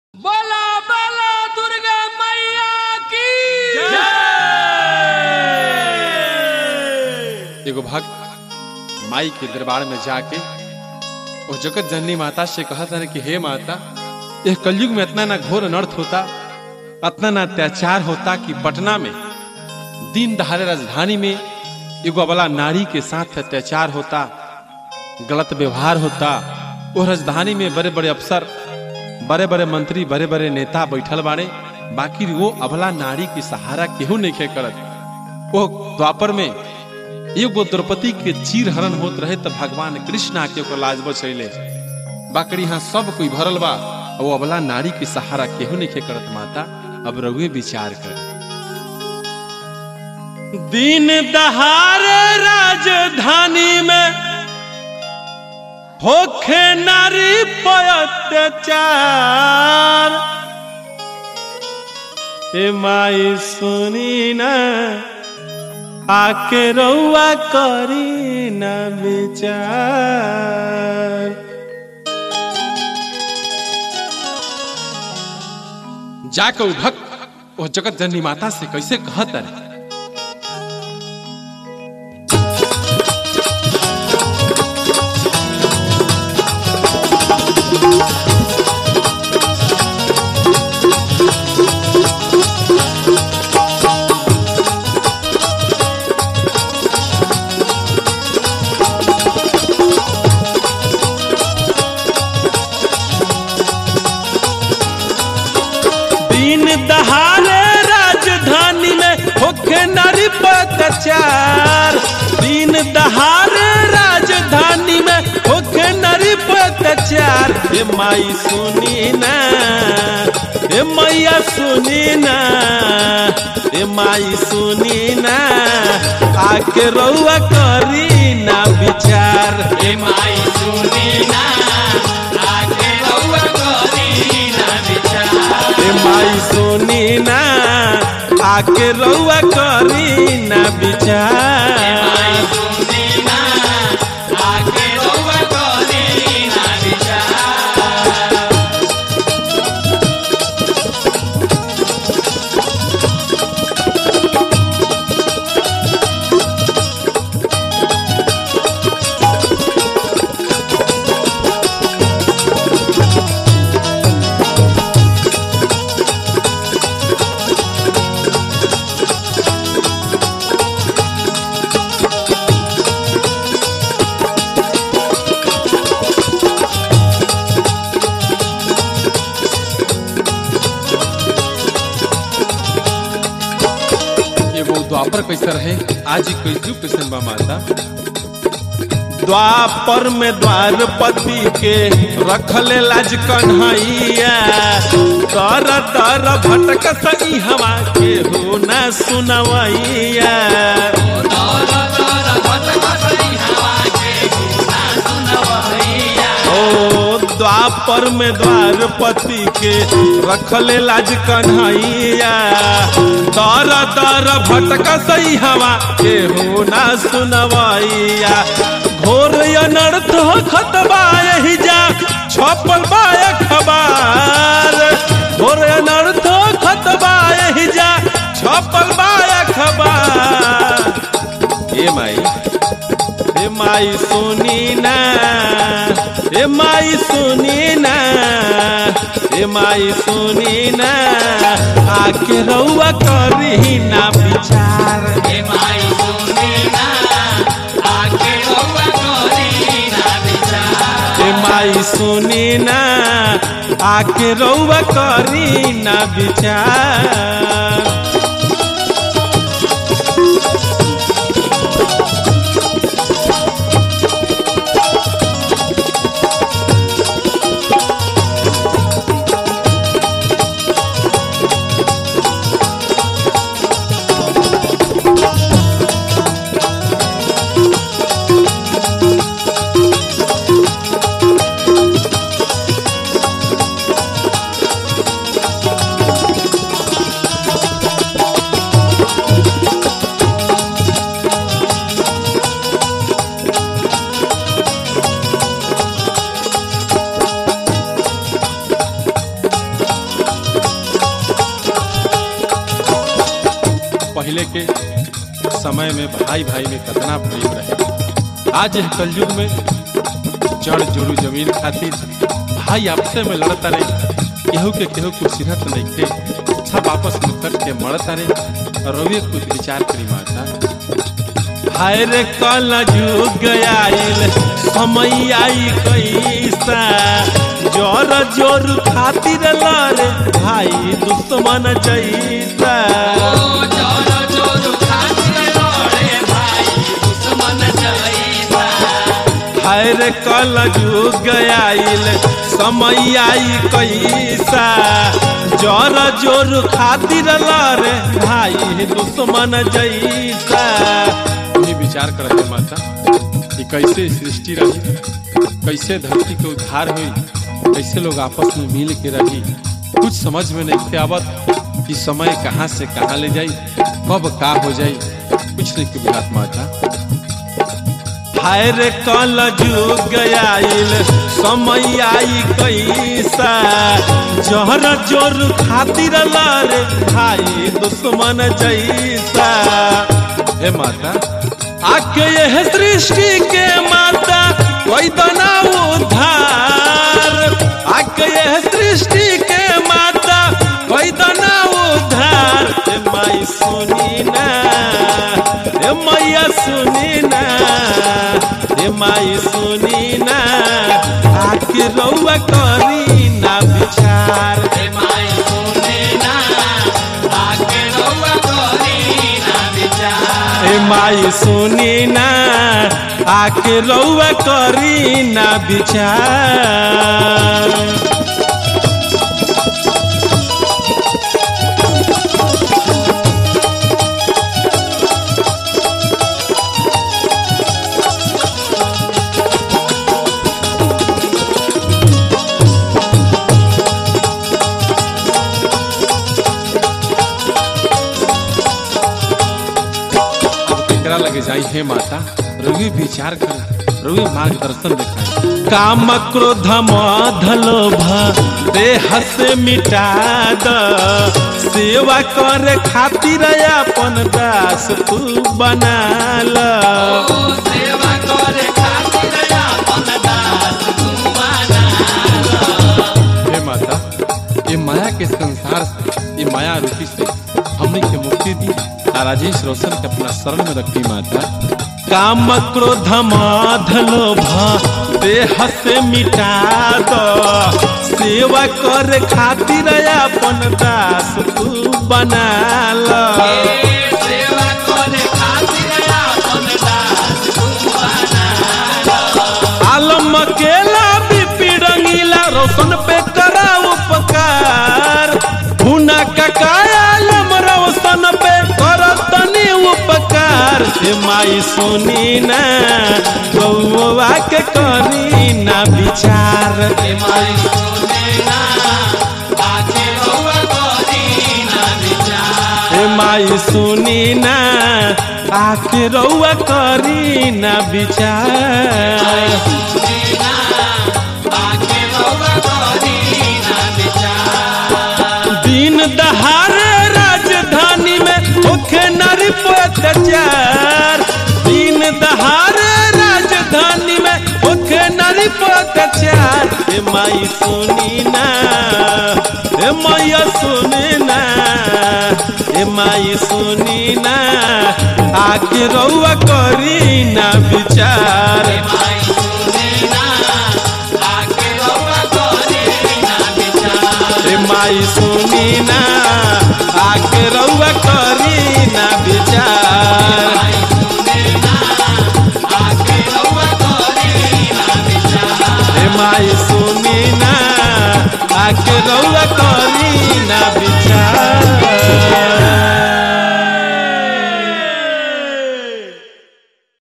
बोला बोला दुर्गा मैया की एगो भक्त माई के दरबार में जाके वो जगत जननी माता से कहा था कि हे माता यह कलयुग में इतना ना घोर अनर्थ होता इतना ना अत्याचार होता कि पटना में दिन दहाड़े राजधानी में एगो अबला नारी के साथ अत्याचार होता गलत व्यवहार होता वो राजधानी में बड़े बड़े अफसर बड़े बड़े मंत्री बड़े बड़े नेता बैठल बाड़े बाकी वो अबला नारी की सहारा केहू नहीं खे करत वो द्वापर में एगो द्रौपदी के चीर हरण होत रहे तो भगवान कृष्ण आके ओकर लाज बचैले बाकरी यहाँ सब कोई भरल बा और वो अबला नारी के सहारा केहू नहीं खे करत माता अब रघुए विचार कर दिन दहाड़े राजधानी में होखे नारी पर अत्याचार ए माई सुनी ना आके रउआ करी न विचार जाके उ भक्त वो जगत जननी माता से कैसे कहत रहे दिन दहाड़े राजधानी में होखे नारी पर अत्याचार दिन दहाड़े राजधानी में होखे नारी पर अत्याचार हे माई सुनी ना हे मैया सुनी ना हे माई सुनी ना आके रउआ करी ना विचार हे माई सुनी ना आके रउआ करी ना विचार ए माई सुनी ना आके रउआ करी ना विचार माई सुनी ना आके रउआ करी ना विचार एगो द्वापर कैसे रहे आज ही कैसे कैसन बा माता द्वापर में द्वारपति के रखले लाज कन्हैया तर तर भटक सही हवा के हो ना सुनवैया दौर दौर भटक सही हवा के गुना सुनवैया ओ द्वापर में द्वारपति के रखले लाज कन्हैया दर दर भटक सही हवा के हो ना सुनवैया घोर अनर्थ हो खतबा यही जा छपल बा अखबार घोर अनर्थ हो खतबा यही जा छपल बा अखबार ए माई ए माई सुनी ना ए माई सुनी ना ए माई सुनी ना आके रउआ करी ना विचार हे माई सुनी ना आके रउआ करी ना विचार ए माई सुनी ना आके रउआ करी ना विचार पहले के समय में भाई भाई में कितना प्रेम रहे आज यह कलयुग में जड़ जोड़ू जमीन खातिर भाई आपसे में लड़ता रहे केहू के केहू कुछ सिरत नहीं थे सब आपस में कट के मरता रहे और रोवे कुछ विचार करी माता हाय रे कल जुग आइल समय आई कैसा जोर जोर खातिर लड़े भाई दुश्मन जैसा हाय रे कल जुग आइल समय आई कैसा जोर जोर खातिर लड़े भाई दुश्मन जैसा ये विचार कर रहे माता कि कैसे सृष्टि रही कैसे धरती के उद्धार हुई कैसे लोग आपस में मिल के रही कुछ समझ में नहीं थे आवत कि समय कहाँ से कहाँ ले जाई कब का हो जाई कुछ नहीं के बुझात माता हाय रे कल जुग आइल समय आई कैसा जहर जोर खातिर लारे भाई दुश्मन जैसा हे माता आके यह सृष्टि के माता कोई बना उद्धार आके यह सृष्टि के माता कोई बना उद्धार हे माई सुनी ना हे मैया सुनी ना हे माई सुनी ना आके रउआ करी ना विचार हे माई सुनी ना आके रउआ करी ना विचार अब केकरा लगे जाई हे माता रवि विचार कर रवि मार्गदर्शन दिखाई काम क्रोध मधलोभ देह से मिटा द सेवा करे खातिर अपन दास तू बना ल हे माता ये माया के संसार से ये माया रूपी से हमने के मुक्ति दी आ राजेश रोशन के अपना शरण में रखी माता काम क्रोध माध लोभ देह से मिटा दो सेवा कर खातिर अपन दास तू बना ल आलम अकेला बीपी रंगीला रोशन पे करा उपकार हुना ककाया आलम रोशन पे कर तनी उपकार हे माई सुनी ना गौवा के करी ना विचार हे माई हे माई सुनी ना आके रउआ करी ना विचार दिन दहाड़े राजधानी में होखे नारी पे अत्याचार दिन दहाड़े राजधानी में होखे नारी पे अत्याचार हे माई सुनी ना हे मैया सुनी ना हे माई सुनी ना आके रउआ करी ना विचार हे माई सुनी ना आके रउआ करी ना विचार हे माई सुनी ना आके रउआ करी